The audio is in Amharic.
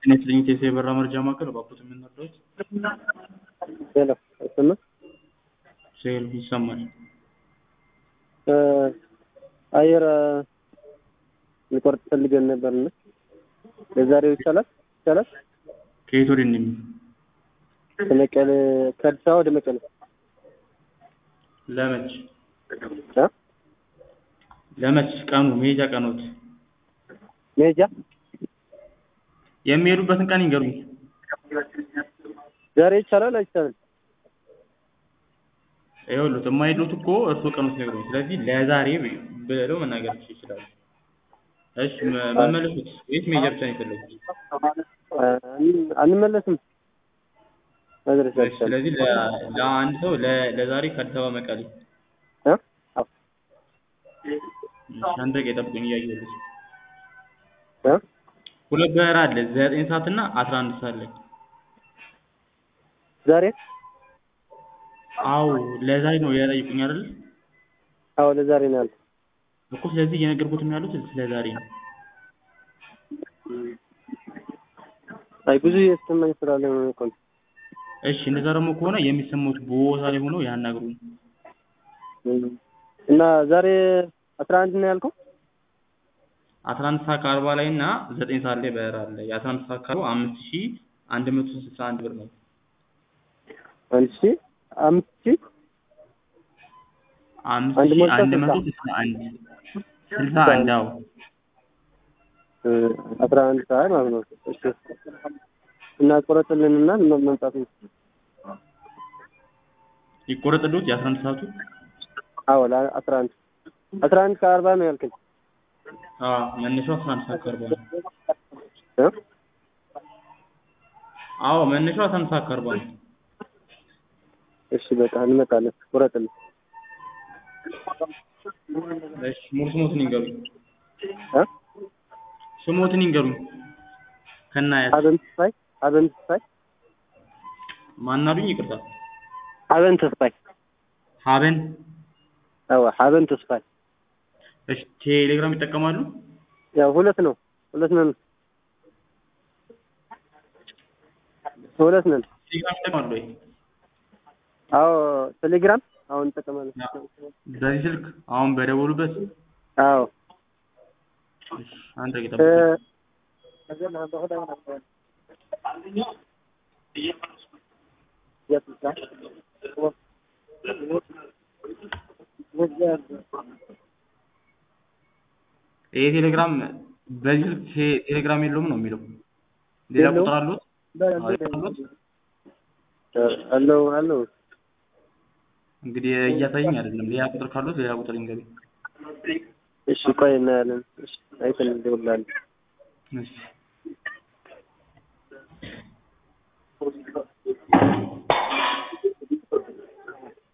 ጤና ይስጥልኝ ቴሴ የበራ መረጃ ማዕከል እባክዎት የምንረዳዎት? ሄሎ አይሰማም? ሴል ይሰማል። አየር ሊቆርጥ ፈልገን ነበርና ለዛሬው ይቻላል ይቻላል? ከየት ወደ እንደሚ ከመቀሌ ከአዲስ አበባ ወደ መቀሌ ለመች እ ለመች ቀኑ መሄጃ ቀኖት መሄጃ የሚሄዱበትን ቀን ይንገሩኝ። ዛሬ ይቻላል አይቻልም? ይኸውልዎት የማይሄዱት እኮ እርስዎ ቀኖት ነግሩኝ። ስለዚህ ለዛሬ ብለው መናገር ይችላሉ። እሺ መ- መመለሱት ወይስ መሄጃ ብቻ ነው የፈለጉት? አን- አንመለስም መድረስ እሺ፣ አይቻልም። ስለዚህ ለ- ለአንድ ሰው ለ- ለዛሬ ከአዲስ አበባ መቀሌ እ? አዎ። እሺ፣ አንድ ደቂቃ ይጠብቁኝ እያየሁልዎት እ? ሁለት በረራ አለ ዘጠኝ ሰዓት እና አስራ አንድ ሰዓት ላይ ዛሬ አዎ ለዛሬ ነው የጠየቁኝ አይደል አዎ ለዛሬ ነው ያልኩት። እኮ ስለዚህ እየነገርኩት ነው ያሉት ስለ ዛሬ ነው አይ ብዙ እየተሰማኝ ስላለ ነው እኮ ነው። እሺ እንደዛ ደግሞ ከሆነ የሚሰሙት ቦታ ላይ ሆነው ያናግሩኝ እም። እና ዛሬ አስራ አንድ ነው ያልከው? አስራ አንድ ሰዓት ከአርባ ላይ እና ዘጠኝ ሰዓት ላይ በረራ አለ የአስራ አንድ ሰዓት ከአርባ አምስት ሺ አንድ መቶ ስልሳ አንድ ብር ነው አንድ ሺህ አምስት ሺህ አምስት አንድ ሺ ሞልታ አንድ መቶ ስልሳ ስልሳ አንድ ስልሳ አንድ አዎ እ አስራ አንድ ሰዓት ማለት ነው። እሺ እና ቆረጥልንና መ- መምጣት ነው። ይቆረጥልዎት የአስራ አንድ ሰዓቱ አዎ ለአስራ አንድ አስራ አንድ ከአርባ ነው ያልከኝ አዎ መነሻው አስራ አንድ ሰዓት ከአርባ ነው እ? አዎ መነሻው አስራ አንድ ሰዓት ከአርባ ነው እሺ በቃ እንመጣለን። ቁረጥልን። እሺ ሙሉ ስሞትን ይንገሩኝ እ? ስሞትን ይንገሩኝ ከናያት ሀበን ተስፋይ ሀበን ተስፋይ ማናሉኝ ይቅርታ ሀበን ተስፋይ ሀበን አዎ ሀበን ተስፋይ እሺ ቴሌግራም ይጠቀማሉ ያው ሁለት ነው ሁለት ነን ሁለት ነን ቴሌግራም ይጠቀማሉ ወይ አዎ ቴሌግራም አሁን እንጠቀማለን በዚህ ስልክ አሁን በደወሉበት አዎ እሺ አንድ ደቂቃ እ ጠብቁኝ ይሄ ቴሌግራም በዚህ ስልክ ቴ- ቴሌግራም የለውም ነው የሚለው ሌላ የለውም? ቁጥር አሉት አዎ አሉት አለው አለው እንግዲህ እያሳየኝ አይደለም ሌላ ቁጥር ካሉት ሌላ ቁጥር ይንገሩኝ እሺ ቆይ እናያለን እሺ አይተን እንደውላለን እሺ